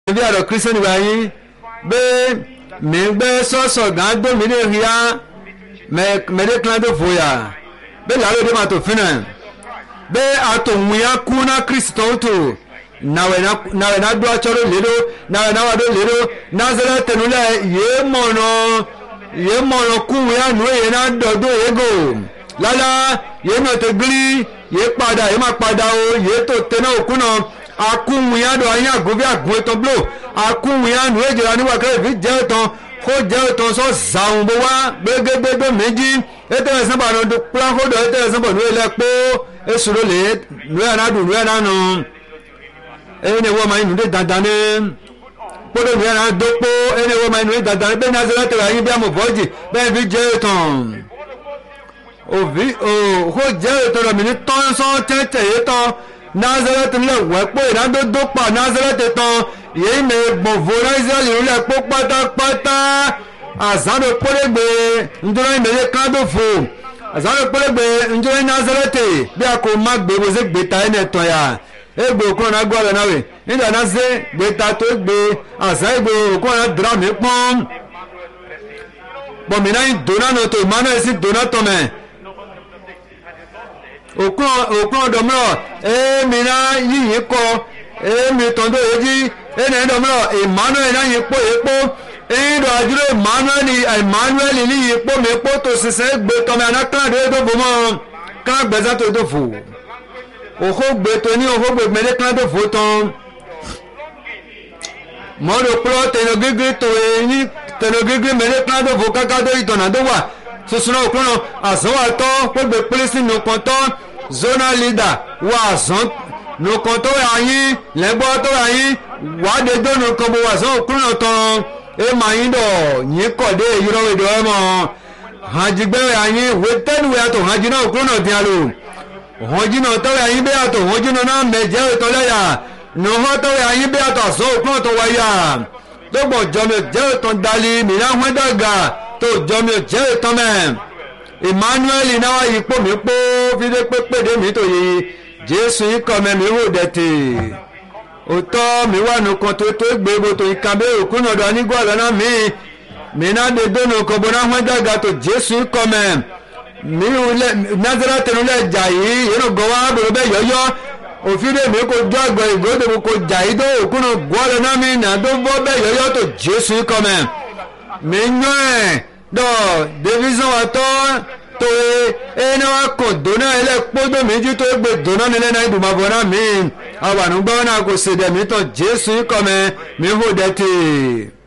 bí àrò kírísítẹ́nì wà yín bẹ́ẹ̀ mi gbé sọ́sọ̀ gán dómi lè rí ya mẹ́ẹ̀dẹ́ kílá tó fòyà bẹ́ẹ̀ làálò dé máa tó fínà bẹ́ẹ̀ àtòmùyá kú ná kírísítọ́ tó nawẹ̀ náà dúró atsọ́rọ̀ lédo nawẹ̀ náà wà dó lédo nazareth tẹnulẹ̀ yéé mọ̀nà yéé mọ̀nà kúwìn yá nù yéé náà dọ̀dọ̀ yéé gò lálá yéé nà tó gbili yéé padà yéé má padà o yéé tó tẹ́ná òkú náà akúwìn yá dọ̀ ayé àgùnfẹ́ àgùn ètò blò akúwìn yá nù èjìlá níwà kẹ́rẹ́ fi jẹ́ ìtàn kó jẹ́ ìtàn sọ zàwọn bó wá gbégbégbé méjì ètò ẹ̀sán bá nù kúlákódò ètò ẹ̀sán bọ̀ nù ilẹ̀ kpó èsùrò lè nù ẹ̀ náà dùn nù ẹ̀ náà nù ẹni wọ́n máa ń nùdé dandan ní kpọ́dọ̀ nù ẹ̀ náà dókpó ẹni wọ́n máa ń nùdé dandan ní bẹ́ẹ̀ ní azẹ́lẹ́ tẹ̀lé ayé bí amọ̀ bọ́ọ̀jì bẹ́ẹ̀ fi jẹ́ ìtàn òvi òhó jẹ́ ìtàn rẹ̀ mi ní tọ́nsán tẹ́tẹ̀ yé tán nazareth ńlẹ̀ wẹ́pọ̀ ìdádódó pa nazareth tán yéé mẹ́ gbọ̀nfọ̀ israẹli ńlẹ̀ pọ̀ pátápátá àzánò kpọ́dọ̀gbé ntọ́nà ìmẹ̀lẹ́ kádòfò àzánò kpọ́dọ̀gbé ntọ́nà nazareth bí a kò má gbé wọ́sẹ̀ gbé ta ẹ̀ nẹ̀ tọ́ ya egbe okun na gbọ́ ọ̀rẹ́ náà wẹ̀ nígbà náà ṣe gbé ta tó gbé àṣà egbe okun na dra mi pọ́n bọ̀mí náà ń dona nù tó emmanuel sì dona tọ̀mẹ̀ okun ọ̀dọ̀ mìíràn èmi náà yìnyín kọ èmi tọ́ndó èjì ẹnì ẹ̀dọ̀ mìíràn emmanuel náà yìí pọ̀ yìí pọ̀ ẹ̀yìndọ̀ àdúrà emmanuel emmanuel ní yìí pọ̀ mi pọ̀ tó ṣiṣẹ́ gbé tọ̀mẹ̀ àná kíláàdé tó fò mọ́ kíláà gbẹ̀sẹ̀ tó tó fò òhógbè tó ní òhógbè mẹ́lẹ́ kan tó fò tán mọ́rò pọ́ tẹnogígí tó ní tẹnogígí mẹ́lẹ́ kan tó fò káká tó ìtọ̀nà tó wà soso náà òkúrò àsánwà tọ́ gbogbo pílísì nùkan tọ́ zona leader wà àsán nùkan tó wà yín lẹ́gbọ́ tó wà yín wàdé tó nùkan bó wà sán òkúrò tán ẹ máa yín dọ̀ yín kọ̀ dé ìyúrọ̀ ìdọ̀ ẹ mọ̀ hànjígbẹ́ yín wẹ́tẹ́nuwẹ́ àtọ̀ hànjí náà òkúrò náà dín àlò wọ́n jìnnà tọ́wọ́ ẹ̀yin bí àtọ̀ wọ́n jìnnà náà mẹ̀jẹ̀ ìtọ́lẹ́yà nùhọ́ tọ́wọ́ ẹ̀yin bí àtọ̀ àṣọ òkú ọ̀tọ̀ wáyà lọ́gbọ̀ jọmi jẹ́ ìtàn dalí mìíràn wọ́n dàgbà tó jọmi jẹ́ ìtàn mẹ́ emmanuel náà ipò mi pọ́ fídé pépédé mi tó yí jésù ikọ̀ mẹ́ mi wò dẹ̀tẹ̀ òtọ́ mi wà nùkan tó tó gbé bo tó ìka bẹ́ẹ̀ òkú nàdọ̀ nígbà lọ́nà mi mìíràn dé dónú kọ̀bọ̀ náà wọ́n dàgbà tó jésù ikọ̀ mẹ́ mi wulẹ nazara tẹnulẹ jà yìí yẹnu gọwọ abúlé bẹ yọyọ òfin mi kò jọ àgbọ ìgbódò mi kò jà yìí tó òkúnnù gbọdọ náà mi nà tó bọ bẹ yọyọ tó jésù kọmẹ mi nyọ ẹ dọ division wa tọ tó ẹni wa kọ dona ẹlẹ kpọdọ mi ju tó gbé dona nílẹ náà ìdùnnú àbọ̀ náà mi àwọn ànúgbọ́ náà kò sèdè mi tọ jésù kọmẹ mi hó dẹ tè.